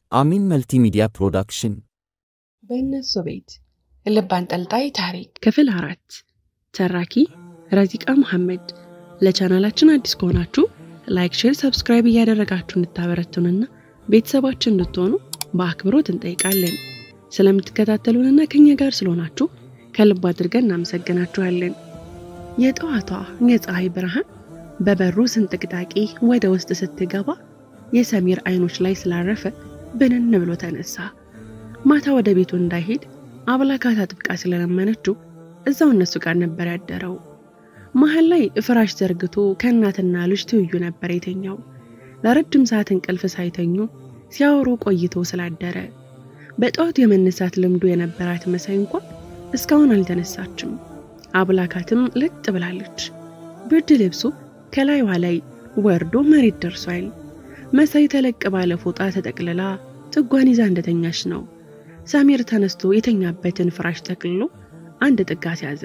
አሚን መልቲሚዲያ ፕሮዳክሽን በእነሱ ቤት ልብ አንጠልጣይ ታሪክ ክፍል አራት ተራኪ ረዚቃ መሐመድ። ለቻናላችን አዲስ ከሆናችሁ ላይክ፣ ሼር፣ ሰብስክራይብ እያደረጋችሁ እንድታበረቱንና ቤተሰባችን እንድትሆኑ በአክብሮት እንጠይቃለን። ስለምትከታተሉንና ከኛ ጋር ስለሆናችሁ ከልብ አድርገን እናመሰግናችኋለን። የጠዋቷ የፀሐይ ብርሃን በበሩ ስንጥቅጣቂ ወደ ውስጥ ስትገባ የሰሚር አይኖች ላይ ስላረፈ ብንን ብሎ ተነሳ። ማታ ወደ ቤቱ እንዳይሄድ አብላካት አጥብቃ ስለለመነችው እዛው እነሱ ጋር ነበር ያደረው። መሀል ላይ ፍራሽ ዘርግቶ ከእናትና ልጅ ትይዩ ነበር የተኛው። ለረጅም ሰዓት እንቅልፍ ሳይተኙ ሲያወሩ ቆይቶ ስላደረ በጠዋት የመነሳት ልምዱ የነበራት መሳይ እንኳን እስካሁን አልተነሳችም። አብላካትም ለጥ ብላለች። ብርድ ልብሱ ከላይዋ ላይ ወርዶ መሬት ደርሷል። መሳይ ተለቅ ባለ ፎጣ ተጠቅልላ ጥጓን ይዛ እንደተኛች ነው። ሳሚር ተነስቶ የተኛበትን ፍራሽ ጠቅልሎ አንድ ጥጋ ሲያዘ።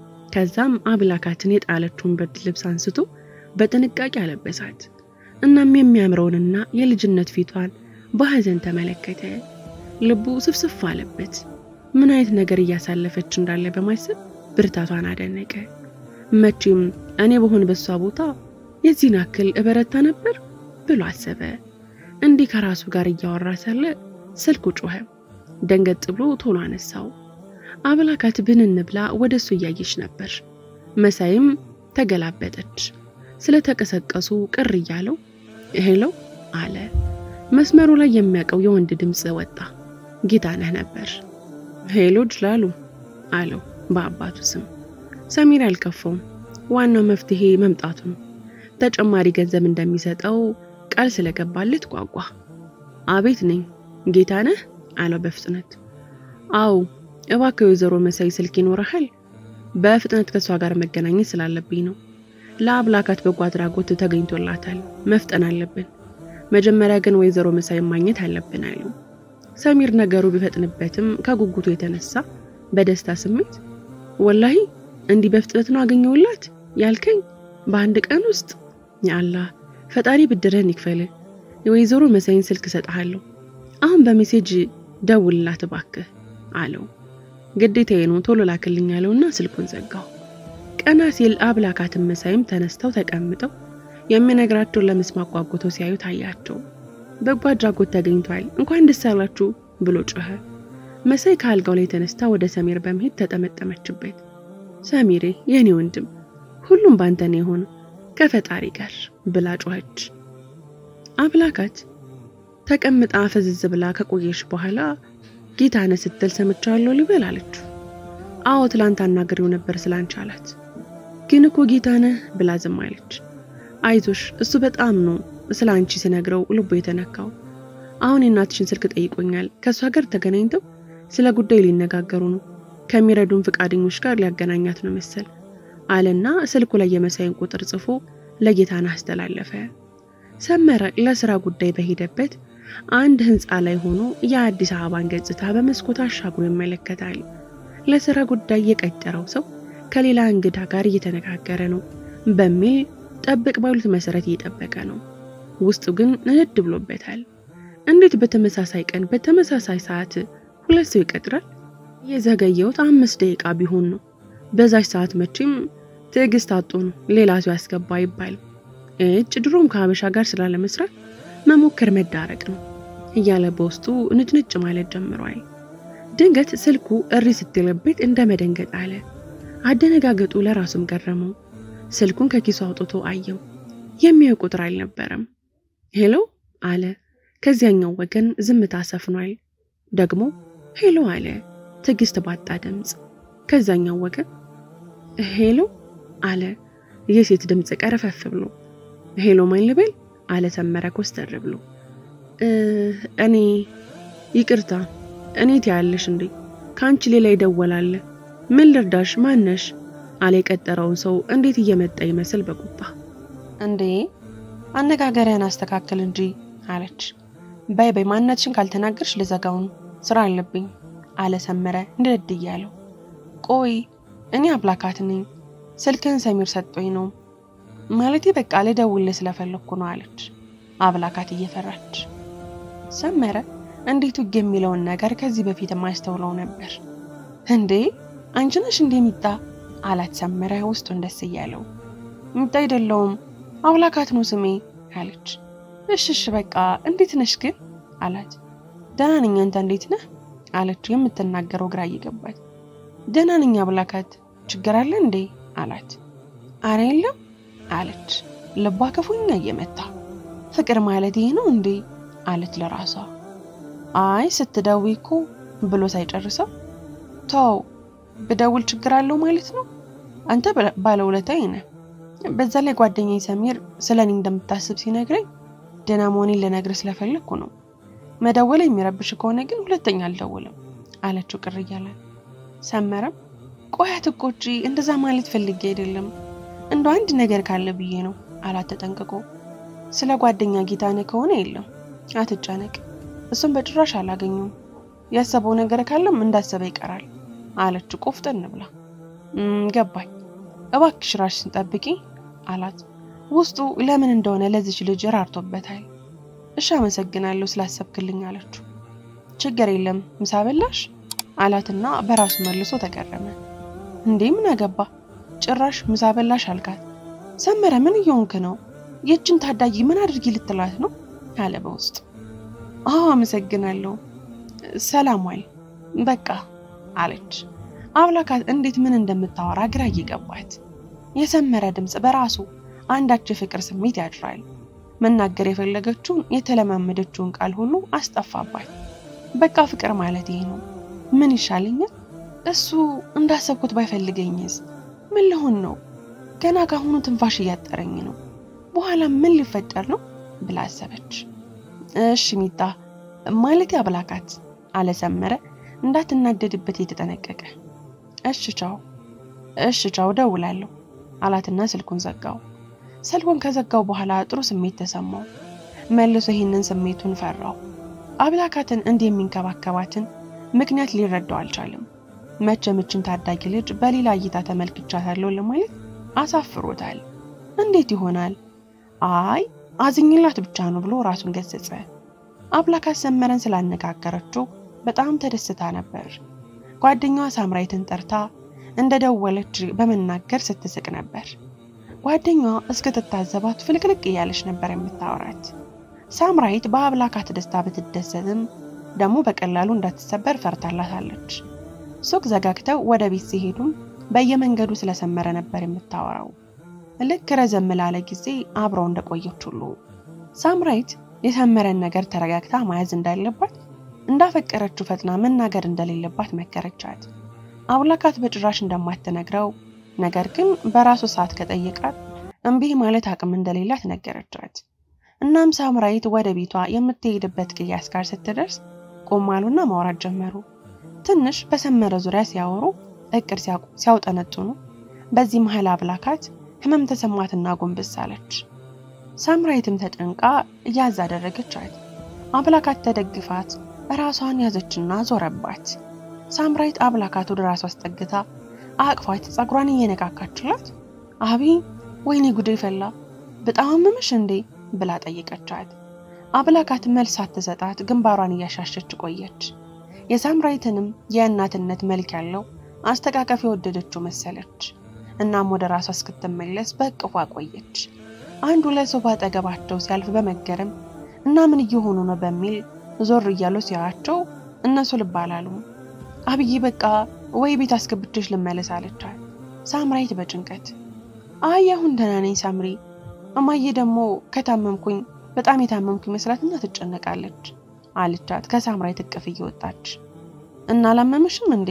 ከዛም አብላካትን የጣለችውን ብርድ ልብስ አንስቶ በጥንቃቄ አለበሳት። እናም የሚያምረውንና የልጅነት ፊቷን በሐዘን ተመለከተ። ልቡ ስፍስፍ አለበት። ምን አይነት ነገር እያሳለፈች እንዳለ በማሰብ ብርታቷን አደነቀ። መቼም እኔ በሆን በሷ ቦታ የዚህን ያክል እበረታ ነበር ብሎ አሰበ። እንዲህ ከራሱ ጋር እያወራ ሳለ ስልኩ ጮኸ። ደንገጥ ብሎ ቶሎ አነሳው። አብላካት ብንን ብላ ወደ እሱ እያየች ነበር። መሳይም ተገላበጠች። ስለተቀሰቀሱ ቅር እያለው ሄሎ አለ። መስመሩ ላይ የሚያውቀው የወንድ ድምፅ ወጣ። ጌታነህ ነበር። ሄሎ ጅላሉ አለው በአባቱ ስም። ሰሚር አልከፋውም። ዋናው መፍትሄ መምጣቱ ነው። ተጨማሪ ገንዘብ እንደሚሰጠው ቃል ስለገባለት ጓጓ። አቤት ነኝ ጌታነህ አለው በፍጥነት። አው እባክህ ወይዘሮ መሳይ ስልክ ይኖረሃል? በፍጥነት ከእሷ ጋር መገናኘት ስላለብኝ ነው። ለአብላካት በጎ አድራጎት ተገኝቶላታል። መፍጠን አለብን። መጀመሪያ ግን ወይዘሮ መሳይ ማግኘት አለብን አሉ። ሰሚር ነገሩ ቢፈጥንበትም ከጉጉቱ የተነሳ በደስታ ስሜት ወላሂ እንዲህ በፍጥነት ነው አገኘውላት ያልከኝ? በአንድ ቀን ውስጥ? ያአላህ ፈጣሪ ብድርህን ይክፈል። የወይዘሮ መሳይን ስልክ እሰጥሃለሁ። አሁን በሜሴጅ ደውልላት እባክህ አለው። ግዴታዬ ነው ቶሎ ላክልኝ ያለውና ስልኩን ዘጋው። ቀና ሲል አብላካትን መሳይም ተነስተው ተቀምጠው የሚነግራቸውን ለመስማት ጓጉተው ሲያዩ ታያቸው። በጎ አድራጎት ተገኝቷል፣ እንኳን ደስ አላችሁ ብሎ ጮኸ። መሳይ ከአልጋው ላይ ተነስታ ወደ ሰሚር በመሄድ ተጠመጠመችበት። ሰሚሬ የኔ ወንድም ሁሉም ባንተ ነው የሆነ ከፈጣሪ ጋር ብላ ጮኸች። አብላካት ተቀምጣ ፈዝዝ ብላ ከቆየች በኋላ ጌታነህ ስትል ሰምቻለሁ ልበል አለችው። አዎ ትላንት አናግሬው ነበር ስላንቺ አላት። ግን እኮ ጌታነህ ብላ ዝም አለች። አይዞሽ እሱ በጣም ነው ስለ አንቺ ሲነግረው ልቦ የተነካው። አሁን የእናትሽን ስልክ ጠይቆኛል። ከእሷ ጋር ተገናኝተው ስለ ጉዳይ ሊነጋገሩ ነው። ከሚረዱን ፈቃደኞች ጋር ሊያገናኛት ነው መሰል አለና ስልኩ ላይ የመሳይን ቁጥር ጽፎ ለጌታነህ አስተላለፈ። ሰመረ ለስራ ጉዳይ በሄደበት አንድ ህንፃ ላይ ሆኖ የአዲስ አበባን ገጽታ በመስኮት አሻግሮ ይመለከታል። ለስራ ጉዳይ የቀጠረው ሰው ከሌላ እንግዳ ጋር እየተነጋገረ ነው በሚል ጠብቅ ባሉት መሰረት እየጠበቀ ነው። ውስጡ ግን ንድ ብሎበታል። እንዴት በተመሳሳይ ቀን በተመሳሳይ ሰዓት ሁለት ሰው ይቀጥራል? የዘገየውት አምስት ደቂቃ ቢሆን ነው። በዛች ሰዓት መቼም ትዕግስት አጡ ነው ሌላ ሰው ያስገባ አይባልም። እጭ ድሮም ከሀበሻ ጋር ስላለመስራት መሞከር መዳረቅ ነው እያለ በውስጡ ንጭንጭ ማለት ጀምሯል። ድንገት ስልኩ እሪ ስትልበት እንደ መደንገጥ አለ። አደነጋገጡ ለራሱም ገረመው። ስልኩን ከኪሱ አውጥቶ አየው። የሚያው ቁጥር አልነበረም። ሄሎ አለ። ከዚያኛው ወገን ዝምታ ሰፍኗል። ደግሞ ሄሎ አለ ትዕግስት ባጣ ድምፅ። ከዛኛው ወገን ሄሎ አለ የሴት ድምፅ ቀረፈፍ ብሎ። ሄሎ ማን ልበል አለ ሰመረ ኮስተር ብሎ። እኔ ይቅርታ፣ እኔ ትያለሽ እንዴ? ከአንቺ ሌላ ይደወላለ። ምን ልርዳሽ? ማነሽ? አለ የቀጠረውን ሰው እንዴት እየመጣ ይመስል በቁጣ እንዴ አነጋገርህን አስተካክል እንጂ አለች። በይ በይ ማንነትሽን ካልተናገርሽ ልዘጋው ነው፣ ስራ አለብኝ አለ ሰመረ እንድድ እያለው። ቆይ እኔ አብላካት ነኝ፣ ስልክህን ሰሚር ሰጦኝ ነው ማለቴ በቃ ልደውልህ ስለፈለግኩ ነው አለች አብላካት እየፈራች። ሰመረ እንዴት ውግ የሚለውን ነገር ከዚህ በፊት የማያስተውለው ነበር። እንዴ አንቺ ነሽ እንዴ ሚጣ አላት ሰመረ ውስጡን ደስ እያለው። ሚጣ አይደለውም አብላካት ነው ስሜ አለች። እሽ እሽ በቃ እንዴት ነሽ ግን አላት። ደህና ነኝ አንተ እንዴት ነህ አለችው የምትናገረው ግራ እየገባት። ደህና ነኝ አብላካት ችግር አለ እንዴ አላት። አረ የለም አለች ልቧ ክፉኛ እየመታ። ፍቅር ማለት ይሄ ነው እንዴ አለች ለራሷ። አይ ስትደውይ እኮ ብሎ ሳይጨርሰው ተው ብደውል ችግር አለው ማለት ነው። አንተ ባለውለታዬ ነህ። በዛ ላይ ጓደኛዬ ሰሚር ስለ እኔ እንደምታስብ ሲነግረኝ ደህና መሆኔን ልነግርህ ስለፈለግኩ ነው። መደወል የሚረብሽ ከሆነ ግን ሁለተኛ አልደውልም አለችው ቅር እያላት። ሰመረም ቆይ አትቆጪ፣ እንደዛ ማለት ፈልጌ አይደለም እንደ አንድ ነገር ካለ ብዬ ነው አላት ተጠንቅቆ። ስለ ጓደኛ ጌታነህ ከሆነ የለም አትጨነቅ፣ እሱም በጭራሽ አላገኘውም። ያሰበው ነገር ካለም እንዳሰበ ይቀራል አለችው ቆፍጠን ብላ። ገባኝ፣ እባክሽ ራስሽን ጠብቂ አላት። ውስጡ ለምን እንደሆነ ለዚች ልጅ ራርቶበታል። እሺ አመሰግናለሁ ስላሰብክልኝ አለችው። ችግር የለም ምሳ በላሽ አላትና በራሱ መልሶ ተገረመ። እንዴ ምን አገባ ጭራሽ ምሳ በላሽ አልካት። ሰመረ ምን እየሆንክ ነው? የእችን ታዳጊ ምን አድርጊ ልትላት ነው አለ በውስጥ። አዎ አመሰግናለሁ ሰላም ዋል በቃ አለች። አብላካት እንዴት ምን እንደምታወራ ግራ እየገባት የሰመረ ድምፅ በራሱ አንዳች የፍቅር ስሜት ያድራል። መናገር የፈለገችውን የተለማመደችውን ቃል ሁሉ አስጠፋባት። በቃ ፍቅር ማለት ይሄ ነው። ምን ይሻለኛል? እሱ እንዳሰብኩት ባይፈልገኝስ? ምን ልሆን ነው? ገና ካሁኑ ትንፋሽ እያጠረኝ ነው። በኋላ ምን ሊፈጠር ነው ብላ አሰበች። እሺ ሚጣ ማለት አብላካት አለ ሰመረ እንዳትናደድበት የተጠነቀቀ። እሺ ቻው፣ እሺ ቻው፣ ደውላለሁ አላትና ስልኩን ዘጋው። ስልኩን ከዘጋው በኋላ ጥሩ ስሜት ተሰማው። መልሶ ይህንን ስሜቱን ፈራው። አብላካትን እንዲህ የሚንከባከባትን ምክንያት ሊረዳው አልቻለም። መቼምችን ታዳጊ ልጅ በሌላ እይታ ተመልክቻታለሁ ለማለት አሳፍሮታል። እንዴት ይሆናል? አይ አዝኝላት ብቻ ነው ብሎ ራሱን ገሰጸ። አብላካት ሰመረን ስላነጋገረችው በጣም ተደስታ ነበር። ጓደኛዋ ሳምራይትን ጠርታ እንደደወለች በመናገር ስትስቅ ነበር። ጓደኛዋ እስክትታዘባት ፍልቅልቅ እያለች ነበር የምታወራት። ሳምራይት በአብላካት ደስታ ብትደሰትም ደግሞ በቀላሉ እንዳትሰበር ፈርታላታለች። ሱቅ ዘጋግተው ወደ ቤት ሲሄዱም በየመንገዱ ስለሰመረ ነበር የምታወራው። ልክ ረዘም ላለ ጊዜ አብረው እንደቆየች ሁሉ ሳምራይት የሰመረን ነገር ተረጋግታ መያዝ እንዳለባት እንዳፈቀረችው ፈጥና መናገር እንደሌለባት መከረቻት። አብላካት በጭራሽ እንደማትነግረው ነገር ግን በራሱ ሰዓት ከጠየቃት እምቢ ማለት አቅም እንደሌላት ነገረቻት። እናም ሳምራይት ወደ ቤቷ የምትሄድበት ቅያስ ጋር ስትደርስ ቆም አሉና ማውራት ጀመሩ። ትንሽ በሰመረ ዙሪያ ሲያወሩ እቅድ ሲያውጠነጥኑ፣ በዚህ መሀል አብላካት ህመም ተሰማትና ጎንበስ አለች። ሳምራይትም ተጨንቃ እያዝ አደረገቻት። አብላካት ተደግፋት ራሷን ያዘችና ዞረባት። ሳምራይት አብላካት ወደ ራሷ አስጠግታ አቅፋት ጸጉሯን እየነካካችላት አቢ ወይኔ ጉዴ ፈላ በጣም አመመሽ እንዴ ብላ ጠየቀቻት። አብላካት መልስ ሳትሰጣት ግንባሯን እያሻሸች ቆየች። የሳምራይትንም የእናትነት መልክ ያለው አስተቃቀፍ የወደደችው መሰለች። እናም ወደ ራሷ እስክትመለስ በእቅፏ ቆየች። አንዱ ለሶፋ አጠገባቸው ሲያልፍ በመገረም እና ምን እየሆኑ ነው በሚል ዞር እያሉ ሲያያቸው እነሱ ልብ አላሉም። አብዬ በቃ ወይ ቤት አስገብቼሽ ልመለስ አለቻት። ሳምራይት በጭንቀት አይ አሁን ደህና ነኝ ሳምሪ፣ እማዬ ደግሞ ከታመምኩኝ በጣም የታመምኩ ይመስላትና ትጨነቃለች አለቻት ከሳምራይት እቅፍ እየወጣች እና አላመመሽም እንዴ?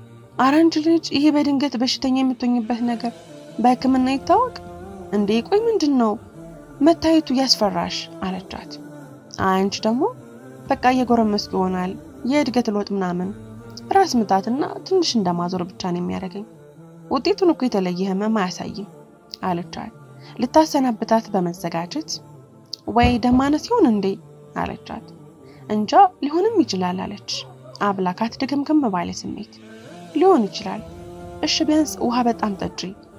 ኧረ አንቺ ልጅ ይሄ በድንገት በሽተኛ የምትሆኝበት ነገር በሕክምና ይታወቅ እንዴ? ቆይ ምንድን ነው መታየቱ ያስፈራሽ አለቻት። አንቺ ደግሞ በቃ እየጎረመስኩ ይሆናል የእድገት ለውጥ ምናምን ራስ ምታትና ትንሽ እንደማዞር ብቻ ነው የሚያደርገኝ። ውጤቱን እኮ የተለየ ህመም አያሳይም አለቻት። ልታሰናብታት በመዘጋጀት ወይ ደም ማነስ ይሆን እንዴ አለቻት። እንጃ ሊሆንም ይችላል አለች አብላካት ድግምግም ባለ ስሜት። ሊሆን ይችላል። እሺ ቢያንስ ውሃ በጣም ጠጪ፣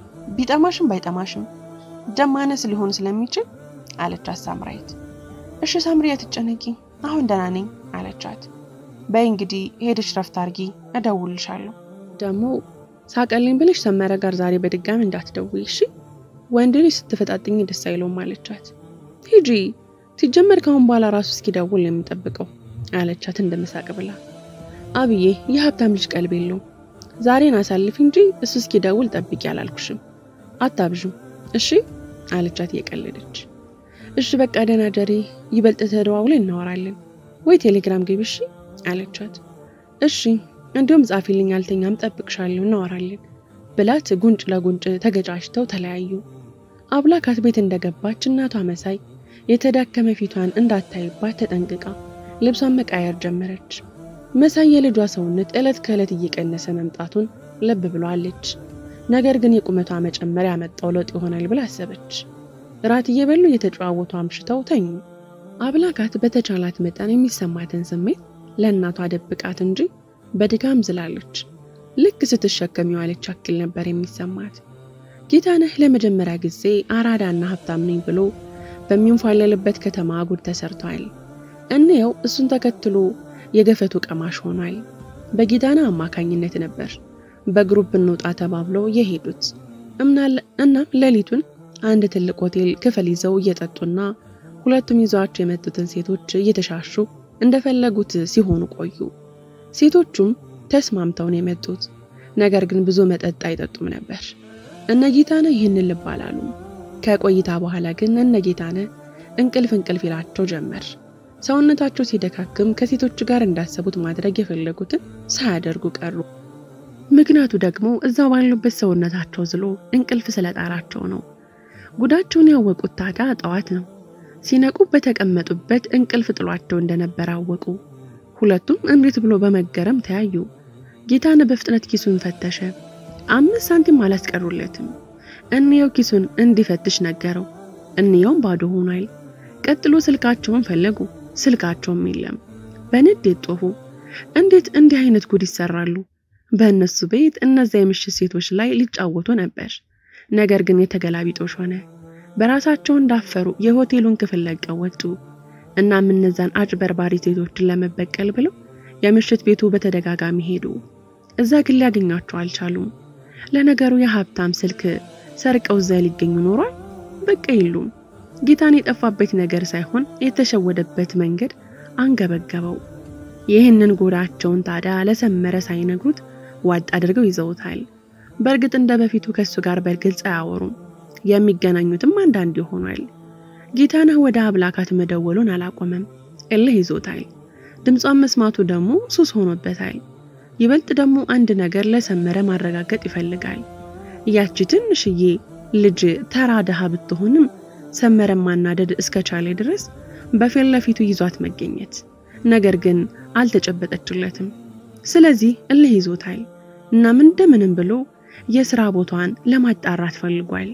ቢጠማሽም ባይጠማሽም ደም ማነስ ሊሆን ስለሚችል አለቻት ሳምራይት። እሺ ሳምሪ አትጨነቂ፣ አሁን ደህና ነኝ አለቻት። በይ እንግዲህ ሄድሽ ረፍት አርጊ፣ እደውልልሻለሁ። ደግሞ ሳቀልኝ ብለሽ ሰመረ ጋር ዛሬ በድጋሚ እንዳትደውይ እሺ። ወንድ ልጅ ስትፈጣጥኝ ደስ አይለውም አለቻት። ሂጂ ሲጀመር ከአሁን በኋላ ራሱ እስኪደውል ነው የምጠብቀው አለቻት እንደመሳቅ ብላ። አብዬ የሀብታም ልጅ ቀልብ የለውም። ዛሬን አሳልፍ እንጂ እሱ እስኪደውል ጠብቂ አላልኩሽም። አታብዡ እሺ አለቻት እየቀለደች። እሺ በቃ ደህና ደሪ፣ ይበልጥ ተደዋውለን እናወራለን ወይ ቴሌግራም ግቢ እሺ አለቻት። እሺ እንዲሁም ጻፊልኝ፣ አልተኛም፣ ጠብቅሻለሁ፣ እናወራለን ብላት ጉንጭ ለጉንጭ ተገጫጭተው ተለያዩ። አብላካት ቤት እንደገባች እናቷ መሳይ የተዳከመ ፊቷን እንዳታይባት ተጠንቅቃ ልብሷን መቃየር ጀመረች። መሳይ የልጇ ሰውነት ዕለት ከዕለት እየቀነሰ መምጣቱን ልብ ብሏለች። ነገር ግን የቁመቷ መጨመር ያመጣው ለውጥ ይሆናል ብላ አሰበች። እራት እየበሉ እየተጨዋወቱ አምሽተው ተኙ። አብላካት በተቻላት መጠን የሚሰማትን ስሜት ለእናቷ ደብቃት እንጂ በድጋም ዝላለች። ልክ ስትሸከም የዋለች አክል ነበር የሚሰማት። ጌታነህ ለመጀመሪያ ጊዜ አራዳና ሀብታም ነኝ ብሎ በሚንፏለልበት ከተማ ጉድ ተሰርቷል። እንየው እሱን ተከትሎ የገፈቱ ቀማሽ ሆኗል። በጌታነህ አማካኝነት ነበር በግሩፕ እንውጣ ተባብለው የሄዱት። እናም ሌሊቱን አንድ ትልቅ ሆቴል ክፍል ይዘው እየጠጡና ሁለቱም ይዘዋቸው የመጡትን ሴቶች እየተሻሹ እንደፈለጉት ሲሆኑ ቆዩ። ሴቶቹም ተስማምተው ነው የመጡት። ነገር ግን ብዙ መጠጥ አይጠጡም ነበር። እነ ጌታነህ ይህንን ልብ አላሉም። ከቆይታ በኋላ ግን እነ ጌታነህ እንቅልፍ እንቅልፍ ይላቸው ጀመር። ሰውነታቸው ሲደካክም ከሴቶች ጋር እንዳሰቡት ማድረግ የፈለጉትን ሳያደርጉ ቀሩ። ምክንያቱ ደግሞ እዛው ባሉበት ሰውነታቸው ዝሎ እንቅልፍ ስለጣራቸው ነው። ጉዳቸውን ያወቁት ታዲያ ጠዋት ነው። ሲነቁ በተቀመጡበት እንቅልፍ ጥሏቸው እንደነበረ አወቁ። ሁለቱም እንዴት ብሎ በመገረም ተያዩ። ጌታነህ በፍጥነት ኪሱን ፈተሸ። አምስት ሳንቲም አላስቀሩለትም። እንየው ኪሱን እንዲፈትሽ ነገረው። እንየውም ባዶ ሆኗል። ቀጥሎ ስልካቸውን ፈለጉ። ስልካቸውም የለም። በንዴት ጦፉ። እንዴት እንዲህ አይነት ጉድ ይሰራሉ? በእነሱ ቤት እነዚያ የምሽት ሴቶች ላይ ሊጫወቱ ነበር። ነገር ግን የተገላቢጦሽ ሆነ። በራሳቸው እንዳፈሩ የሆቴሉን ክፍል ለቀው ወጡ። እናም እነዛን አጭበርባሪ ሴቶችን ለመበቀል ብለው የምሽት ቤቱ በተደጋጋሚ ሄዱ። እዛ ግን ሊያገኟቸው አልቻሉም። ለነገሩ የሀብታም ስልክ ሰርቀው እዛ ሊገኙ ኖሯል። በቃ የሉም። ጌታን የጠፋበት ነገር ሳይሆን የተሸወደበት መንገድ አንገበገበው። ይህንን ጎዳቸውን ታዲያ ለሰመረ ሳይነግሩት ዋጥ አድርገው ይዘውታል። በእርግጥ እንደ በፊቱ ከእሱ ጋር በግልጽ አያወሩም። የሚገናኙትም አንዳንድ ይሆናል። ጌታነህ ወደ አብላካት መደወሉን አላቆመም። እልህ ይዞታል። ድምጿን መስማቱ ደግሞ ሱስ ሆኖበታል። ይበልጥ ደግሞ አንድ ነገር ለሰመረ ማረጋገጥ ይፈልጋል። ያቺ ትንሽዬ ልጅ ተራ ድሃ ብትሆንም ሰመረ ማናደድ እስከቻለ ድረስ በፊት ለፊቱ ይዟት መገኘት፣ ነገር ግን አልተጨበጠችለትም። ስለዚህ እልህ ይዞታል። እናም እንደምንም ብሎ የስራ ቦታዋን ለማጣራት ፈልጓል።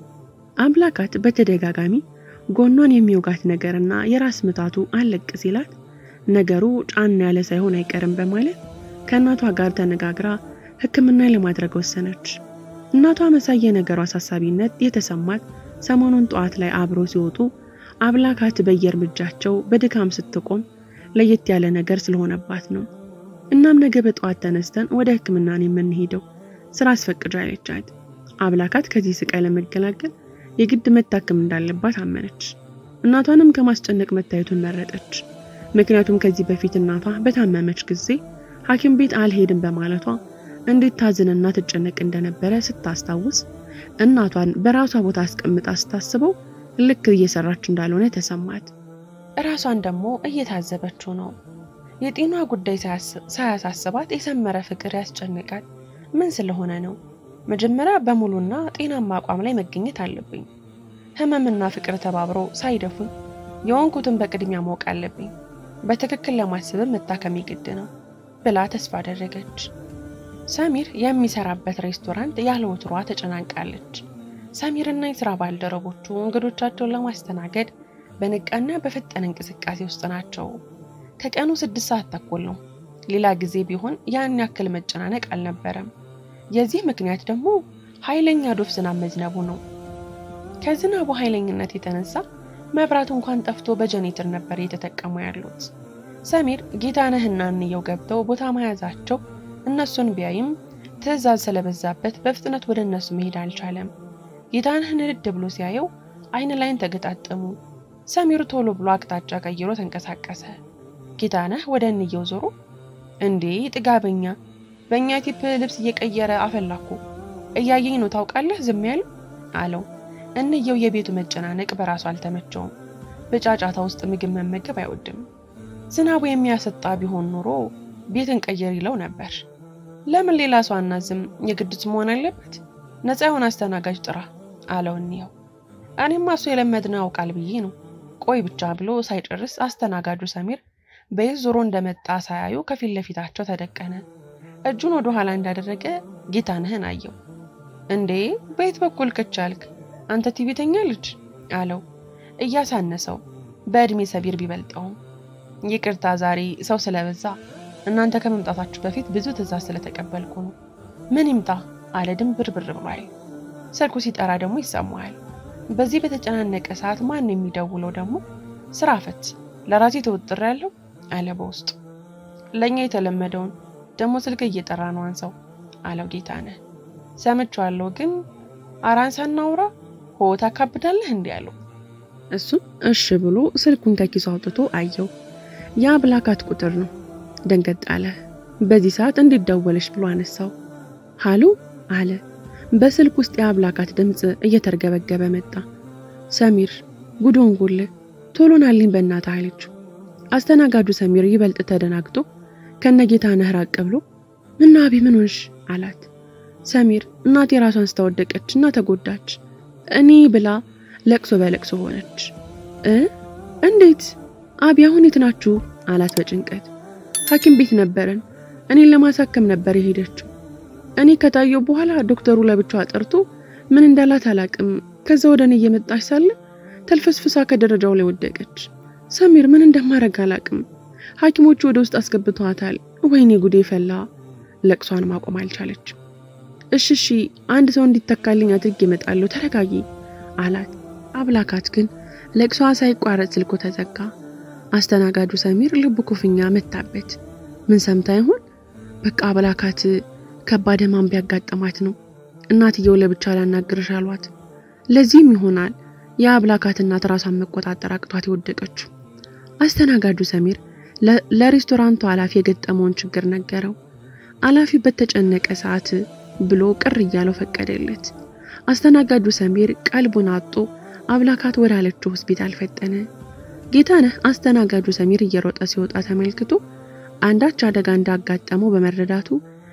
አምላካት በተደጋጋሚ ጎኗን የሚወጋት ነገርና የራስ ምታቱ አለቅ ሲላት ነገሩ ጫና ያለ ሳይሆን አይቀርም በማለት ከእናቷ ጋር ተነጋግራ ሕክምና ለማድረግ ወሰነች። እናቷ መሳይ የነገሩ አሳሳቢነት የተሰማት ሰሞኑን ጠዋት ላይ አብሮ ሲወጡ አብላካት በየእርምጃቸው በድካም ስትቆም ለየት ያለ ነገር ስለሆነባት ነው። እናም ነገ በጠዋት ተነስተን ወደ ሕክምና ነው የምንሄደው ስራ አስፈቅጃ ያለቻት አብላካት ከዚህ ስቃይ ለመገላገል የግድ መታከም እንዳለባት አመነች። እናቷንም ከማስጨነቅ መታየቱን መረጠች። ምክንያቱም ከዚህ በፊት እናቷ በታመመች ጊዜ ሐኪም ቤት አልሄድም በማለቷ እንዴት ታዝንና ትጨነቅ እንደነበረ ስታስታውስ እናቷን በራሷ ቦታ አስቀምጣ ስታስበው ልክ እየሰራች እንዳልሆነ ተሰማት። እራሷን ደግሞ እየታዘበችው ነው። የጤና ጉዳይ ሳያሳስባት የሰመረ ፍቅር ያስጨንቃት ምን ስለሆነ ነው? መጀመሪያ በሙሉና ጤናማ አቋም ላይ መገኘት አለብኝ። ህመምና ፍቅር ተባብሮ ሳይደፉኝ የወንኩትን በቅድሚያ ማወቅ አለብኝ። በትክክል ለማስብም መታከም ግድ ነው ብላ ተስፋ አደረገች። ሰሚር የሚሰራበት ሬስቶራንት ያለ ወትሯ ተጨናንቃለች። ሰሚርና የስራ ባልደረቦቹ እንግዶቻቸውን ለማስተናገድ በንቃና በፈጠነ እንቅስቃሴ ውስጥ ናቸው። ከቀኑ ስድስት ሰዓት ተኩል ነው። ሌላ ጊዜ ቢሆን ያን ያክል መጨናነቅ አልነበረም። የዚህ ምክንያት ደግሞ ኃይለኛ ዶፍ ዝናብ መዝነቡ ነው። ከዝናቡ ኃይለኝነት የተነሳ መብራት እንኳን ጠፍቶ በጀኔተር ነበር እየተጠቀሙ ያሉት። ሰሚር ጌታነህና እንየው ገብተው ቦታ መያዛቸው እነሱን ቢያይም ትዕዛዝ ስለበዛበት በፍጥነት ወደ እነሱ መሄድ አልቻለም። ጌታነህ ንድድ ብሎ ሲያየው አይን ላይን ተገጣጠሙ። ሰሚር ቶሎ ብሎ አቅጣጫ ቀይሮ ተንቀሳቀሰ። ጌታነህ ወደ እንየው ዞሮ እንዴ ጥጋበኛ፣ በእኛ ቲፕ ልብስ እየቀየረ አፈላኩ እያየኝ ነው ታውቃለህ፣ ዝም ያለው አለው። እንየው የቤቱ መጨናነቅ በራሱ አልተመቸውም። በጫጫታ ውስጥ ምግብ መመገብ አይወድም። ዝናቡ የሚያሰጣ ቢሆን ኖሮ ቤትን ቀየር ይለው ነበር። ለምን ሌላ ሰው አናዝም? የግድት መሆን አለበት? ነፃ የሆነ አስተናጋጅ ጥራ አለው እንየው። እኔማ እሱ የለመድነው ያውቃል ብዬ ነው። ቆይ ብቻ ብሎ ሳይጨርስ አስተናጋጁ ሰሚር በየት ዞሮ እንደመጣ ሳያዩ ከፊት ለፊታቸው ተደቀነ። እጁን ወደ ኋላ እንዳደረገ ጌታነህን አየው። እንዴ በየት በኩል ከቻልክ አንተ ቲቪተኛ ልጅ አለው እያሳነሰው በዕድሜ ሰቢር ቢበልጠውም። ይቅርታ ዛሬ ሰው ስለበዛ እናንተ ከመምጣታችሁ በፊት ብዙ ትዕዛዝ ስለተቀበልኩ ነው። ምን ይምጣ አለ ድንብር ብር ብሏል። ስልኩ ሲጠራ ደግሞ ይሰማዋል። በዚህ በተጨናነቀ ሰዓት ማን የሚደውለው ደግሞ? ስራ ፈት ለራሴ ተወጥሬ ያለው አለ በውስጡ። ለእኛ የተለመደውን ደግሞ ስልክ እየጠራ ነው አንሰው አለው ጌታነህ። ሰምቼዋለሁ ግን አራንሳ እናውራ ሆ ታካብዳለህ እንዲህ አለው። እሱም እሺ ብሎ ስልኩን ከኪሱ አውጥቶ አየው። ያ ብላካት ቁጥር ነው። ደንገጥ አለ። በዚህ ሰዓት እንዴት ደወለሽ ብሎ አነሳው። ሃሎ አለ። በስልክ ውስጥ የአብላካት ድምፅ እየተርገበገበ መጣ። ሰሚር ጉዶንጉል ቶሎ ናልኝ በእናትህ አለችው። አስተናጋጁ ሰሚር ይበልጥ ተደናግጦ ከነጌታነህ ራቅ ብሎ ምነው አቢ ምን ሆንሽ አላት። ሰሚር እናቴ ራሷን ስታወደቀች እና ተጎዳች እኔ ብላ ለቅሶ በለቅሶ ሆነች። እ እንዴት አቢ አሁን የት ናችሁ አላት በጭንቀት ሐኪም ቤት ነበረን። እኔን ለማሳከም ነበር የሄደችው። እኔ ከታየው በኋላ ዶክተሩ ለብቻዋ ጠርቶ ምን እንዳላት አላቅም። ከዛ ወደ እኔ እየመጣች ሳለ ተልፈስፍሳ ከደረጃው ላይ ወደቀች። ሰሚር ምን እንደማረግ አላቅም። ሐኪሞቹ ወደ ውስጥ አስገብተዋታል። ወይኔ ጉዴ ፈላ። ለቅሷን ማቆም አልቻለች። እሺ እሺ አንድ ሰው እንዲተካልኝ አድርጌ እመጣለሁ፣ ተረጋጊ አላት። አብላካት ግን ለቅሷ ሳይቋረጥ ስልኩ ተዘጋ። አስተናጋጁ ሰሚር ልቡ ኩፍኛ መታበት። ምን ሰምታ ይሆን? በቃ አብላካት ከባድ ሕማም ቢያጋጠማት ነው እናትየው ለብቻ ላናግርሽ አሏት። ለዚህም ይሆናል የአብላካት እናት ራሷን መቆጣጠር አቅቷት የወደቀችው። አስተናጋጁ ሰሚር ለሬስቶራንቱ ኃላፊ የገጠመውን ችግር ነገረው። ኃላፊው በተጨነቀ ሰዓት ብሎ ቅር እያለው ፈቀደለት። አስተናጋጁ ሰሚር ቀልቡን አጦ አብላካት ወዳለችው ሆስፒታል ፈጠነ። ጌታነህ አስተናጋጁ ሰሚር እየሮጠ ሲወጣ ተመልክቶ አንዳች አደጋ እንዳጋጠመው በመረዳቱ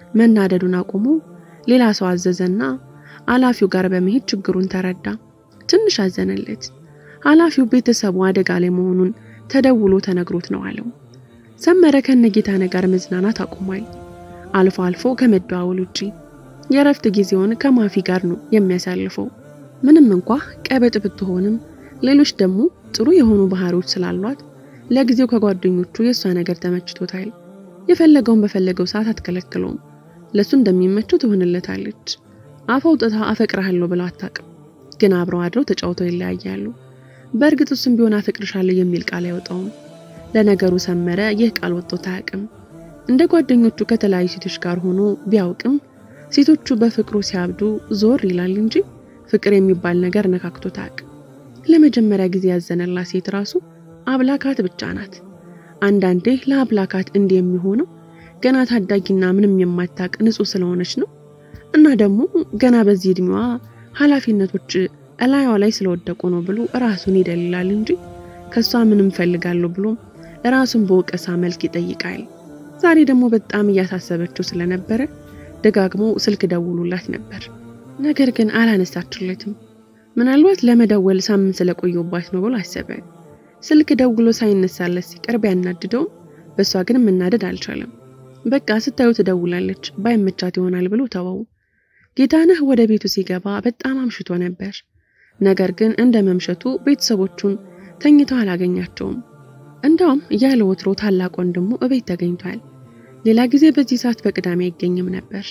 መናደዱን አቁሞ ሌላ ሰው አዘዘና ኃላፊው ጋር በመሄድ ችግሩን ተረዳ። ትንሽ አዘነለት። ኃላፊው ቤተሰቡ አደጋ ላይ መሆኑን ተደውሎ ተነግሮት ነው አለው። ሰመረ ከነጌታነህ ጋር መዝናናት አቁሟል። አልፎ አልፎ ከመደዋወል ውጪ የእረፍት ጊዜውን ከማፊ ጋር ነው የሚያሳልፈው። ምንም እንኳ ቀበጥ ብትሆንም ሌሎች ደግሞ ጥሩ የሆኑ ባህሪዎች ስላሏት ለጊዜው ከጓደኞቹ የእሷ ነገር ተመችቶታል። የፈለገውን በፈለገው ሰዓት አትከለክለውም። ለሱ እንደሚመቸው ትሆንለታለች። አፍ አውጥታ አፈቅርሃለሁ ብለው አታውቅም፣ ግን አብረው አድረው ተጫውተው ይለያያሉ። በእርግጥ እሱም ቢሆን አፈቅርሻለሁ የሚል ቃል አይወጣውም። ለነገሩ ሰመረ ይህ ቃል ወጥቶት አያውቅም። እንደ ጓደኞቹ ከተለያዩ ሴቶች ጋር ሆኖ ቢያውቅም ሴቶቹ በፍቅሩ ሲያብዱ ዞር ይላል እንጂ ፍቅር የሚባል ነገር ነካክቶት አያውቅም። ለመጀመሪያ ጊዜ ያዘነላት ሴት ራሱ አብላካት ብቻ ናት። አንዳንዴ ለአብላካት እንዲህ የሚሆነው ገና ታዳጊና ምንም የማታውቅ ንጹሕ ስለሆነች ነው። እና ደግሞ ገና በዚህ እድሜዋ ኃላፊነቶች እላያዋ ላይ ስለወደቁ ነው ብሎ ራሱን ይደልላል እንጂ ከሷ ምንም ፈልጋለሁ ብሎ ራሱን በወቀሳ መልክ ይጠይቃል። ዛሬ ደግሞ በጣም እያሳሰበችው ስለነበረ ደጋግሞ ስልክ ደውሉላት ነበር። ነገር ግን አላነሳችለትም። ምናልባት ለመደወል ሳምንት ስለቆየባት ነው ብሎ አሰበ። ስልክ ደውሎ ሳይነሳለት ሲቀር ቢያናድደውም በእሷ ግን መናደድ አልቻለም። በቃ ስታዩ ትደውላለች ባይመቻት ይሆናል ብሎ ተወው። ጌታነህ ወደ ቤቱ ሲገባ በጣም አምሽቶ ነበር። ነገር ግን እንደ መምሸቱ ቤተሰቦቹን ተኝተው አላገኛቸውም። እንዳውም ያለ ወትሮ ታላቅ ወንድሙ እቤት ተገኝቷል። ሌላ ጊዜ በዚህ ሰዓት በቅዳሜ አይገኝም ነበር።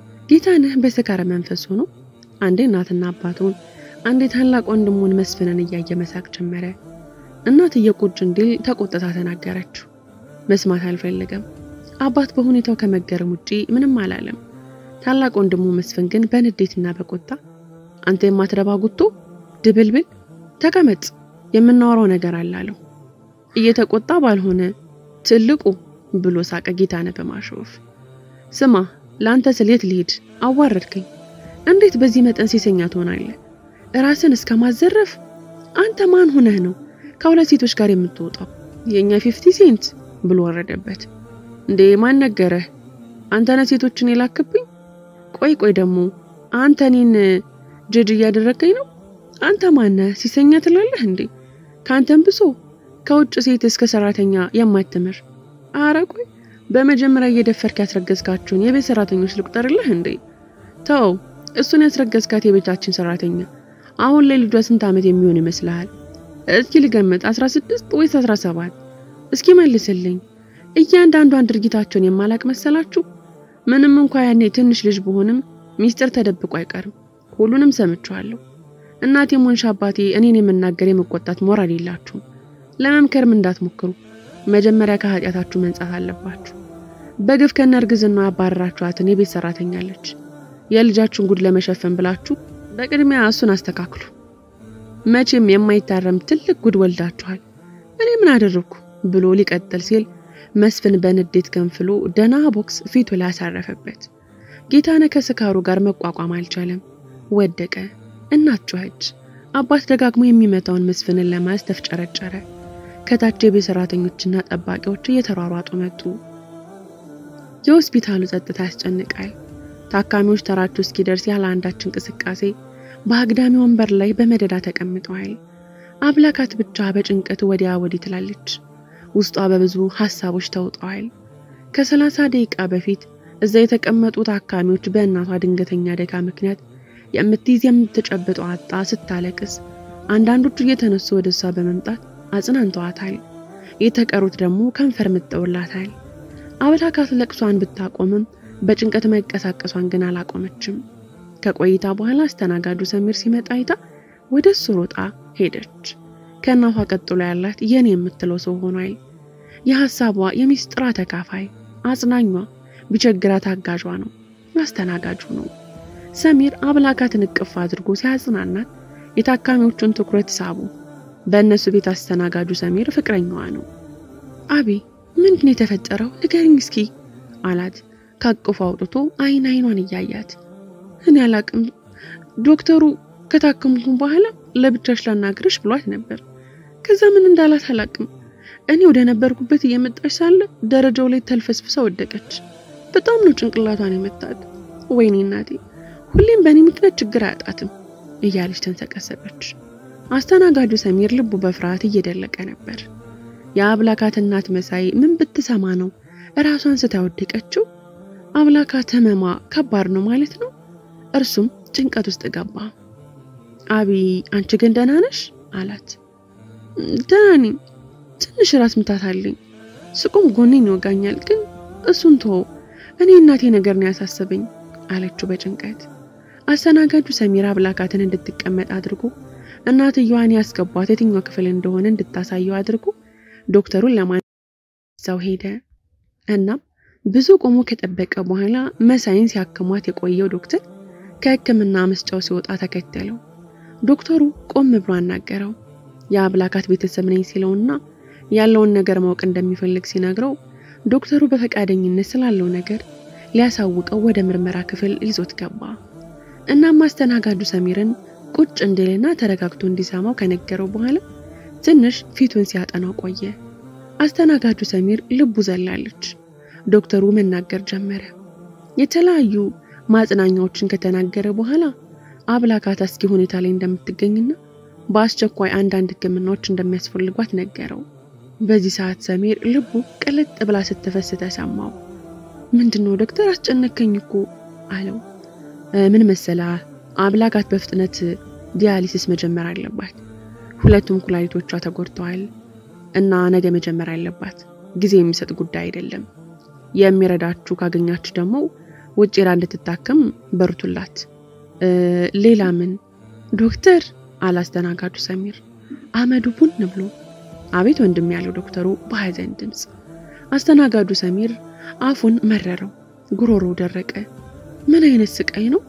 ጌታነህ በስካር መንፈስ ሆኖ አንዴ እናትና አባቱን አንዴ ታላቅ ወንድሙን መስፍንን እያየ መሳቅ ጀመረ። እናትዬ ቁጭ እንዲል ተቆጥታ ተናገረችው። መስማት አልፈለገም። አባት በሁኔታው ከመገረም ውጪ ምንም አላለም። ታላቅ ወንድሙ መስፍን ግን በንዴትና በቁጣ አንተ የማትረባ ጉቶ ድብልብል ተቀመጥ፣ የምናወራው ነገር አለ አለው። እየተቆጣ ባልሆነ ትልቁ ብሎ ሳቀ ጌታነህ በማሾፍ ስማ ለአንተ ስል የት ልሂድ? አዋረድከኝ። እንዴት በዚህ መጠን ሴሰኛ ትሆናለህ? ራስን እስከ ማዘረፍ አንተ ማን ሆነህ ነው ከሁለት ሴቶች ጋር የምትወጣው? የእኛ ፊፍቲ ሴንት ብሎ ወረደበት። እንዴ ማን ነገረህ? አንተ ነህ ሴቶችን የላክብኝ? ቆይ ቆይ ደግሞ አንተ እኔን ጅድ እያደረገኝ ነው? አንተ ማነህ ሲሰኛ ትላለህ እንዴ? ከአንተም ብሶ ከውጭ ሴት እስከ ሰራተኛ የማትምር አረ ቆይ በመጀመሪያ እየደፈርክ ያስረገዝካችሁን የቤት ሰራተኞች ልቁጠርልህ እንዴ? ተው፣ እሱን ያስረገዝካት የቤታችን ሰራተኛ አሁን ላይ ልጇ ስንት ዓመት የሚሆን ይመስልሃል? እስኪ ልገምት፣ 16 ወይስ 17? እስኪ መልስልኝ። እያንዳንዷን ድርጊታቸውን የማላቅ መሰላችሁ? ምንም እንኳ ያኔ ትንሽ ልጅ ብሆንም ሚስጥር ተደብቆ አይቀርም። ሁሉንም ሰምቼዋለሁ። እናቴም ሆንሽ አባቴ እኔን የመናገር የመቆጣት ሞራል የላችሁም። ለመምከርም እንዳትሞክሩ። መጀመሪያ ከኃጢአታችሁ መንጻት አለባችሁ። በግፍ ከነ እርግዝናዋ ያባረራችኋትን የቤት ሰራተኛለች። የልጃችሁን ጉድ ለመሸፈን ብላችሁ በቅድሚያ እሱን አስተካክሉ። መቼም የማይታረም ትልቅ ጉድ ወልዳችኋል። እኔ ምን አደረግኩ ብሎ ሊቀጥል ሲል መስፍን በንዴት ገንፍሎ ደና ቦክስ ፊቱ ላይ አሳረፈበት። ጌታነህ ከስካሩ ጋር መቋቋም አልቻለም፣ ወደቀ። እናት ጮኸች። አባት ደጋግሞ የሚመታውን መስፍንን ለማያዝ ተፍጨረጨረ። ከታች የቤት ሰራተኞችና ጠባቂዎች እየተሯሯጡ መጡ። የሆስፒታሉ ጸጥታ ያስጨንቃል። ታካሚዎች ተራቸው እስኪደርስ ያለ አንዳች እንቅስቃሴ በአግዳሚ ወንበር ላይ በመደዳ ተቀምጠዋል። አብላካት ብቻ በጭንቀት ወዲያ ወዲህ ትላለች። ውስጧ በብዙ ሀሳቦች ተውጠዋል። ከሰላሳ ደቂቃ በፊት እዛ የተቀመጡ ታካሚዎች በእናቷ ድንገተኛ አደጋ ምክንያት የምትይዝ የምትጨብጠው አጣ ስታለቅስ፣ አንዳንዶቹ እየተነሱ ወደ እሷ በመምጣት አጽናንተዋታል። የተቀሩት ደግሞ ከንፈር ምጠውላታል። አብላካት ለቅሷን ብታቆምም በጭንቀት መንቀሳቀሷን ግን አላቆመችም። ከቆይታ በኋላ አስተናጋጁ ሰሚር ሲመጣ አይታ ወደ እሱ ሮጣ ሄደች። ከእናቷ ቀጥሎ ያላት የኔ የምትለው ሰው ሆኗል። የሀሳቧ የሚስጥሯ ተካፋይ፣ አጽናኟ፣ ቢቸግራት አጋዧ ነው፣ አስተናጋጁ ነው። ሰሚር አብላካትን እቅፍ አድርጎ ሲያጽናናት የታካሚዎቹን ትኩረት ሳቡ። በእነሱ ቤት አስተናጋጁ ሰሚር ፍቅረኛዋ ነው። አቤ ምንድን የተፈጠረው ንገሪኝ እስኪ አላት ካቅፉ አውጥቶ አይን አይኗን እያያት እኔ አላቅም ዶክተሩ ከታከምኩም በኋላ ለብቻሽ ላናግርሽ ብሏት ነበር ከዛ ምን እንዳላት አላቅም እኔ ወደ ነበርኩበት እየመጣች ሳለ ደረጃው ላይ ተልፈስፍሳ ወደቀች በጣም ነው ጭንቅላቷን የመታት ወይኔ እናቴ ሁሌም በእኔ ምክንያት ችግር አያጣትም እያለች ተንሰቀሰቀች አስተናጋጁ ሰሚር ልቡ በፍርሃት እየደለቀ ነበር የአብላካት እናት መሳይ ምን ብትሰማ ነው እራሷን ስታወደቀችው አብላካት ህመሟ ከባድ ነው ማለት ነው እርሱም ጭንቀት ውስጥ ገባ አቢ አንቺ ግን ደህና ነሽ አላት ደህና ነኝ ትንሽ ራስ ምታት አለኝ ስቆም ጎኔን ይወጋኛል ግን እሱን ተወው እኔ እናቴ ነገር ነው ያሳሰበኝ አለችው በጭንቀት አስተናጋጁ ሰሚራ አብላካትን እንድትቀመጥ አድርጎ እናትየዋን ያስገቧት የትኛው ክፍል እንደሆነ እንድታሳየው አድርጎ ዶክተሩን ለማንሳው ሄደ እናም ብዙ ቆሞ ከጠበቀ በኋላ መሳይን ሲያክሟት የቆየው ዶክተር ከህክምና መስጫው ሲወጣ ተከተለው ዶክተሩ ቆም ብሎ አናገረው የአብላካት ቤተሰብ ነኝ ሲለውና ያለውን ነገር ማወቅ እንደሚፈልግ ሲነግረው ዶክተሩ በፈቃደኝነት ስላለው ነገር ሊያሳውቀው ወደ ምርመራ ክፍል ይዞት ገባ እናም አስተናጋጁ ሰሚርን ቁጭ እንዲልና ተረጋግቶ እንዲሰማው ከነገረው በኋላ ትንሽ ፊቱን ሲያጠናው ቆየ አስተናጋጁ ሰሚር ልቡ ዘላለች ዶክተሩ መናገር ጀመረ የተለያዩ ማጽናኛዎችን ከተናገረ በኋላ አብላካት አስጊ ሁኔታ ላይ እንደምትገኝና በአስቸኳይ አንዳንድ ህክምናዎች እንደሚያስፈልጓት ነገረው በዚህ ሰዓት ሰሚር ልቡ ቅልጥ ብላ ስትፈስ ተሰማው ምንድነው ዶክተር አስጨነከኝ እኮ አለው ምን መሰላ አብላካት በፍጥነት ዲያሊሲስ መጀመር አለባት ሁለቱም ኩላሊቶቿ ተጎድተዋል እና ነገ መጀመር አለባት ጊዜ የሚሰጥ ጉዳይ አይደለም የሚረዳችሁ ካገኛችሁ ደግሞ ውጭ ራ እንድትታከም በርቱላት ሌላ ምን ዶክተር አላስተናጋጁ ሰሚር አመዱ ቡን ብሎ አቤት ወንድም ያለው ዶክተሩ በሀዘን ድምፅ አስተናጋጁ ሰሚር አፉን መረረው፣ ጉሮሮ ደረቀ። ምን አይነት ስቃይ ነው?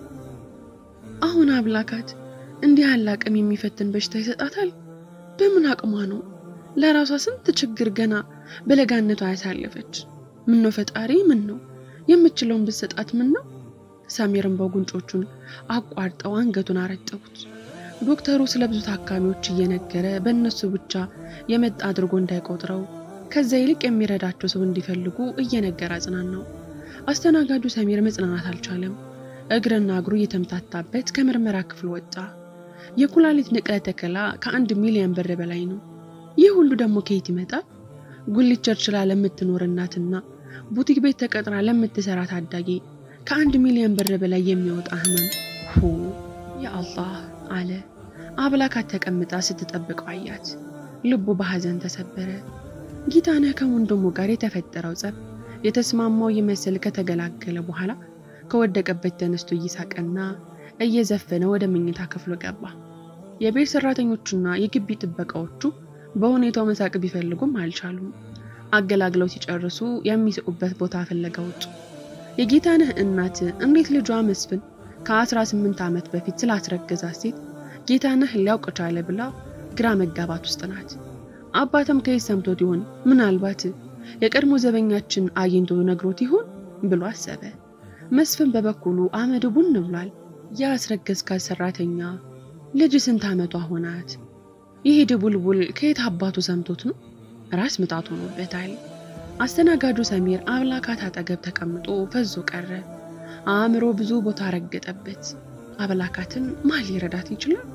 አሁን አብላካት እንዲህ ያለ አቅም የሚፈትን በሽታ ይሰጣታል? በምን አቅሟ ነው? ለራሷ ስንት ችግር ገና በለጋነቷ ያሳለፈች። ምን ነው ፈጣሪ፣ ምን ነው የምችለውን ብትሰጣት ምን ነው? ሰሚርን በጉንጮቹን አቋርጠው አንገቱን አረጠቡት። ዶክተሩ ስለ ብዙ ታካሚዎች እየነገረ በእነሱ ብቻ የመጣ አድርጎ እንዳይቆጥረው ከዛ ይልቅ የሚረዳቸው ሰው እንዲፈልጉ እየነገረ አጽናናው። አስተናጋጁ ሰሚር መጽናናት አልቻለም። እግርና እግሩ እየተምታታበት ከምርመራ ክፍል ወጣ። የኩላሊት ንቅለ ተከላ ከአንድ ሚሊዮን ብር በላይ ነው። ይህ ሁሉ ደግሞ ከየት ይመጣል? ጉሊት ቸርችላ ለምትኖር እናትና ቡቲክ ቤት ተቀጥራ ለምትሰራ ታዳጊ ከአንድ ሚሊዮን ብር በላይ የሚወጣ ህመም ሁ የአላህ አለ። አብላካት ተቀምጣ ስትጠብቀው አያት። ልቡ በሐዘን ተሰበረ። ጌታነህ ከወንድሙ ጋር የተፈጠረው ጸብ የተስማማው ይመስል ከተገላገለ በኋላ ከወደቀበት ተነስቶ እየሳቀና እየዘፈነ ወደ መኝታ ክፍሉ ገባ። የቤት ሰራተኞቹና የግቢ ጥበቃዎቹ በሁኔታው መሳቅ ቢፈልጉም አልቻሉም። አገላግለው ሲጨርሱ የሚስቁበት ቦታ ፍለጋ ወጡ። የጌታነህ እናት እንዴት ልጇ መስፍን ከ18 ዓመት በፊት ስላስረገዛት ሴት ጌታነህ ሊያውቅ ቻለ ብላ ግራ መጋባት ውስጥ ናት። አባትም ከየት ሰምቶት ይሆን? ምናልባት የቀድሞ ዘበኛችን አግኝቶ ነግሮት ይሆን ብሎ አሰበ። መስፍን በበኩሉ አመድ ቡን ብሏል። ያስረገዝካት ሰራተኛ ልጅ ስንት ዓመቷ ሆናት? ይህ ድቡልቡል ከየት አባቱ ሰምቶት ነው? ራስ ምታት ሆኖበታል። አስተናጋጁ ሰሚር አብላካት አጠገብ ተቀምጦ ፈዞ ቀረ። አእምሮ ብዙ ቦታ ረገጠበት። አብላካትን ማን ሊረዳት ይችላል?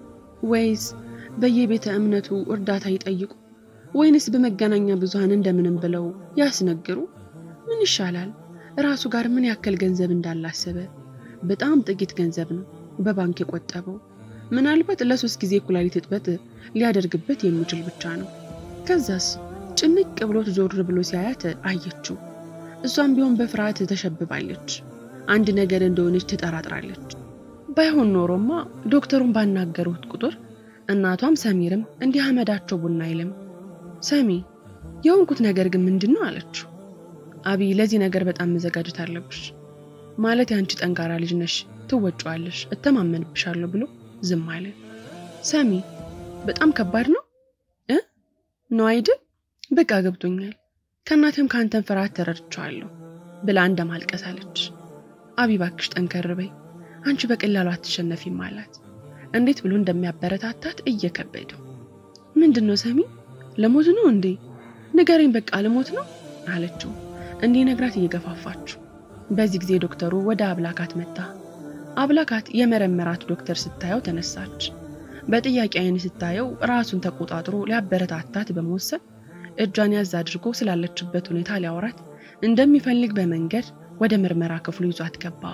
ወይስ በየቤተ እምነቱ እርዳታ ይጠይቁ? ወይንስ በመገናኛ ብዙሃን እንደምንም ብለው ያስነግሩ? ምን ይሻላል? ራሱ ጋር ምን ያክል ገንዘብ እንዳላሰበ በጣም ጥቂት ገንዘብ ነው በባንክ የቆጠበው። ምናልባት ለሶስት ጊዜ ኩላሊት እጥበት ሊያደርግበት የሚችል ብቻ ነው። ከዛስ ጭንቅ ብሎት ዞር ብሎ ሲያያት አየችው። እሷም ቢሆን በፍርሃት ተሸብባለች። አንድ ነገር እንደሆነች ትጠራጥራለች። ባይሆን ኖሮማ ዶክተሩን ባናገሩት ቁጥር እናቷም ሰሚርም እንዲህ አመዳቸው ቡና አይልም። ሰሚ የሆንኩት ነገር ግን ምንድን ነው አለችው። አብይ ለዚህ ነገር በጣም መዘጋጀት አለብሽ ማለት የአንቺ ጠንካራ ልጅ ነሽ፣ ትወጪዋለሽ፣ እተማመንብሻለሁ ብሎ ዝም አለ። ሰሚ በጣም ከባድ ነው እ ነው አይደል? በቃ ገብቶኛል። ከእናትም ከአንተን ፍርሃት ተረድቼዋለሁ ብላ እንደማልቀስ አለች። አብይ እባክሽ ጠንከር በይ፣ አንቺ በቀላሉ አትሸነፊም አላት። እንዴት ብሎ እንደሚያበረታታት እየከበደው ምንድን ነው ሰሚ ለሞት ነው እንዴ? ንገረኝ፣ በቃ ለሞት ነው አለችው እንዲነግራት እየገፋፋችው። በዚህ ጊዜ ዶክተሩ ወደ አብላካት መጣ። አብላካት የመረመራት ዶክተር ስታየው ተነሳች። በጥያቄ አይን ስታየው ራሱን ተቆጣጥሮ ሊያበረታታት በመወሰን እጇን ያዝ አድርጎ ስላለችበት ሁኔታ ሊያወራት እንደሚፈልግ በመንገድ ወደ ምርመራ ክፍሉ ይዟት ገባ።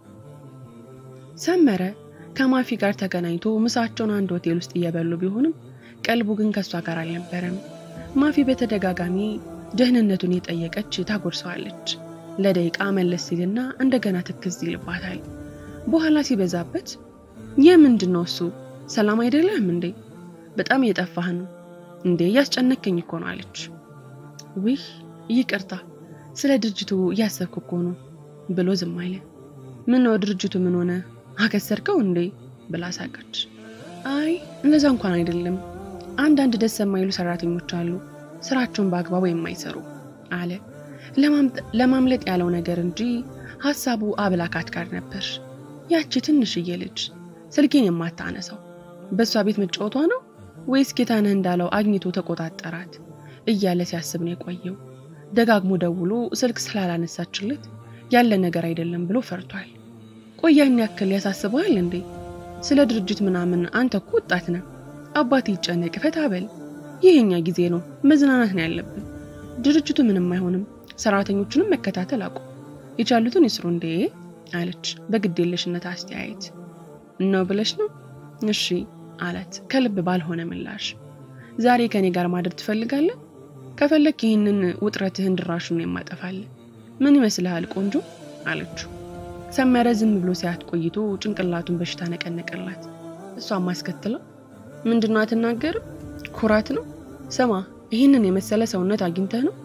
ሰመረ ከማፊ ጋር ተገናኝቶ ምሳቸውን አንድ ሆቴል ውስጥ እየበሉ ቢሆንም ቀልቡ ግን ከእሷ ጋር አልነበረም። ማፊ በተደጋጋሚ ደህንነቱን የጠየቀች ታጎርሰዋለች። ለደቂቃ መለስ ሲልና እንደገና ትክዝ ይልባታል። በኋላ ሲበዛበት ይህ ምንድን ነው እሱ ሰላም አይደለም እንዴ? በጣም እየጠፋህ ነው እንዴ? እያስጨነከኝ እኮ ነው አለች። ውህ ይቅርታ፣ ስለ ድርጅቱ እያሰብኩ እኮ ነው ብሎ ዝም አለ። ምን ነው ድርጅቱ ምን ሆነ? አከሰርከው እንዴ ብላ ሳቀች። አይ እንደዛ እንኳን አይደለም፣ አንዳንድ ደስ የማይሉ ሰራተኞች አሉ ስራቸውን በአግባቡ የማይሰሩ አለ። ለማምለጥ ያለው ነገር እንጂ ሀሳቡ አብላካት ጋር ነበር። ያቺ ትንሽዬ ልጅ ስልኬን የማታነሳው በእሷ ቤት መጫወቷ ነው ወይስ ጌታነህ እንዳለው አግኝቶ ተቆጣጠራት እያለ ሲያስብ ነው የቆየው። ደጋግሞ ደውሎ ስልክ ስላላነሳችለት ያለ ነገር አይደለም ብሎ ፈርቷል። ቆያን ያክል ያሳስበዋል እንዴ? ስለ ድርጅት ምናምን አንተ እኮ ወጣት ነህ። አባት ይጨነቅ፣ ፈታ በል። ይሄኛ ጊዜ ነው፣ መዝናናት ነው ያለብን። ድርጅቱ ምንም አይሆንም። ሰራተኞቹንም መከታተል አቁም፣ የቻሉትን ይስሩ እንዴ አለች በግዴለሽነት አስተያየት። ነው ብለሽ ነው? እሺ አላት ከልብ ባልሆነ ምላሽ። ዛሬ ከኔ ጋር ማደር ትፈልጋለህ? ከፈለክ ይህንን ውጥረትህን ድራሹን የማጠፋለን። ምን ይመስልሃል ቆንጆ አለችው። ሰመረ ዝም ብሎ ሲያት ቆይቶ ጭንቅላቱን በሽታ ነቀነቀላት። እሷም ማስከትለው ምንድነው አትናገርም? ኩራት ነው። ስማ ይህንን የመሰለ ሰውነት አግኝተህ ነው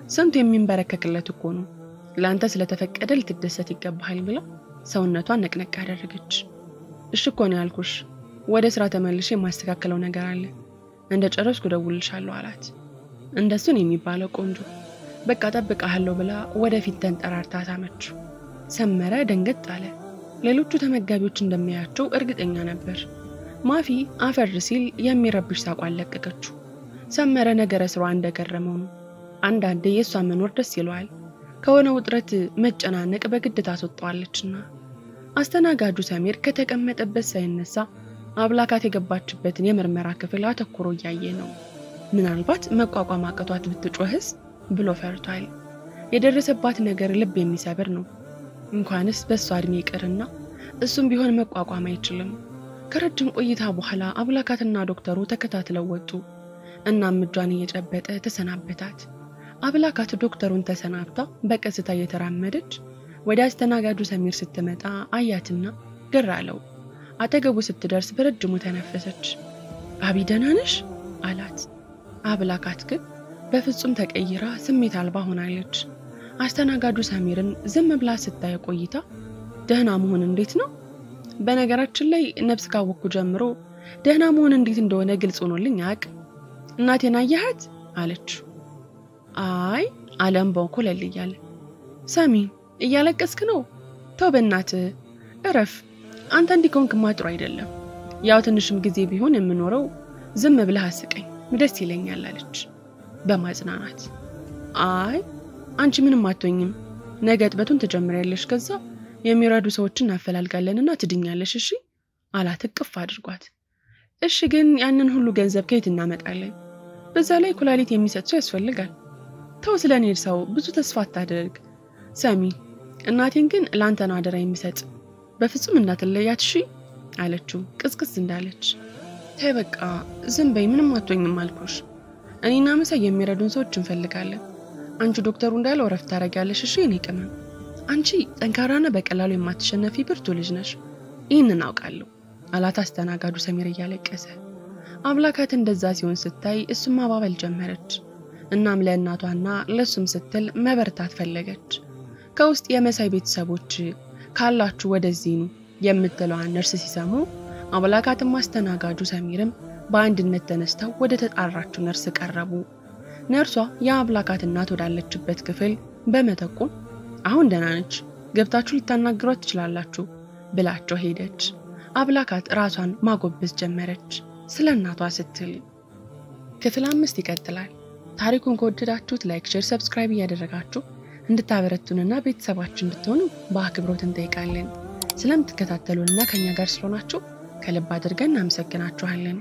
ስንቱ የሚንበረከክለት እኮ ነው። ለአንተ ስለተፈቀደ ልትደሰት ይገባሃል ብላ ሰውነቷን ነቅነቅ አደረገች። እሺ እኮ ነው ያልኩሽ። ወደ ስራ ተመልሼ የማስተካከለው ነገር አለ። እንደ ጨረስኩ እደውልልሻለሁ አላት። እንደሱን የሚባለው ቆንጆ በቃ ጠብቃለሁ ብላ ወደፊት ተንጠራርታ ሳመችው። ሰመረ ደንገጥ አለ። ሌሎቹ ተመጋቢዎች እንደሚያያቸው እርግጠኛ ነበር። ማፊ አፈር ሲል የሚረብሽ ሳቋን ለቀቀችው። ሰመረ ነገረ ስሯ እንደገረመው ነው። አንዳንዴ የእሷ መኖር ደስ ይለዋል። ከሆነ ውጥረት መጨናነቅ በግድ ታስወጣዋለችና። አስተናጋጁ ሰሚር ከተቀመጠበት ሳይነሳ አብላካት የገባችበትን የምርመራ ክፍል አተኩሮ እያየ ነው። ምናልባት መቋቋም አቅቷት ብትጮህስ ብሎ ፈርቷል። የደረሰባት ነገር ልብ የሚሰብር ነው። እንኳንስ በእሷ እድሜ ይቅርና እሱም ቢሆን መቋቋም አይችልም። ከረጅም ቆይታ በኋላ አብላካትና ዶክተሩ ተከታትለው ወጡ። እናም እጇን እየጨበጠ ተሰናበታት። አብላካት ዶክተሩን ተሰናብታ በቀስታ እየተራመደች ወደ አስተናጋጁ ሰሚር ስትመጣ አያትና ግር አለው። አጠገቡ ስትደርስ በረጅሙ ተነፈሰች። አቢ ደህና ነሽ አላት። አብላካት ግን በፍጹም ተቀይራ ስሜት አልባ ሆናለች። አስተናጋጁ ሰሚርን ዝም ብላ ስታይ ቆይታ ደህና መሆን እንዴት ነው? በነገራችን ላይ ነፍስ ካወቅኩ ጀምሮ ደህና መሆን እንዴት እንደሆነ ግልጽ ሆኖልኝ አያውቅ። እናቴን አየሃት አለችው። አይ አለም በኮለል እያለ ሰሚ እያለቀስክ ነው? ተው በእናትህ እረፍ። አንተ እንዲህ ከሆንክማ ጥሩ አይደለም። ያው ትንሽም ጊዜ ቢሆን የምኖረው ዝም ብለህ አስቀኝ ደስ ይለኛል አለች በማጽናናት። አይ አንቺ ምንም አትሆኝም። ነገ እጥበቱን ትጀምሪያለሽ። ከዛ የሚረዱ ሰዎችን እናፈላልጋለንና ትድኛለሽ። እሺ አላት እቅፍ አድርጓት። እሺ ግን ያንን ሁሉ ገንዘብ ከየት እናመጣለን? በዛ ላይ ኩላሊት የሚሰጥ ሰው ያስፈልጋል። ተው ስለ እኔ ሰው ብዙ ተስፋ አታደርግ። ሰሚ እናቴን ግን ለአንተ ነው አደራ የሚሰጥ በፍጹም እንዳትለያት እሺ አለችው ቅዝቅዝ እንዳለች። ተይ በቃ ዝም በይ፣ ምንም አትሆኝም አልኩሽ። እኔና መሳይ የሚረዱን ሰዎች እንፈልጋለን። አንቺ ዶክተሩ እንዳለው እረፍት ታደርጊያለሽ። እሺ እኔ ቅመም፣ አንቺ ጠንካራና በቀላሉ የማትሸነፊ ብርቱ ልጅ ነሽ። ይህንን አውቃለሁ አላት አስተናጋጁ ሰሚር እያለቀሰ። አብላካት እንደዛ ሲሆን ስታይ እሱም ማባበል ጀመረች። እናም ለእናቷና ለእሱም ስትል መበርታት ፈለገች። ከውስጥ የመሳይ ቤተሰቦች ካላችሁ ወደዚህ ኑ የምትለዋን ነርስ ሲሰሙ አብላካትም አስተናጋጁ ሰሚርም በአንድነት ተነስተው ወደ ተጣራችው ነርስ ቀረቡ። ነርሷ የአብላካት እናት ወዳለችበት ክፍል በመጠቆም አሁን ደህና ነች፣ ገብታችሁ ልታናግሯት ትችላላችሁ ብላቸው ሄደች። አብላካት ራሷን ማጎበዝ ጀመረች ስለ እናቷ ስትል። ክፍል አምስት ይቀጥላል። ታሪኩን ከወደዳችሁት ላይክ፣ ሼር፣ ሰብስክራይብ እያደረጋችሁ እንድታበረቱንና ቤተሰባችን እንድትሆኑ በአክብሮት እንጠይቃለን። ስለምትከታተሉንና ከኛ ጋር ስለሆናችሁ ከልብ አድርገን እናመሰግናችኋለን።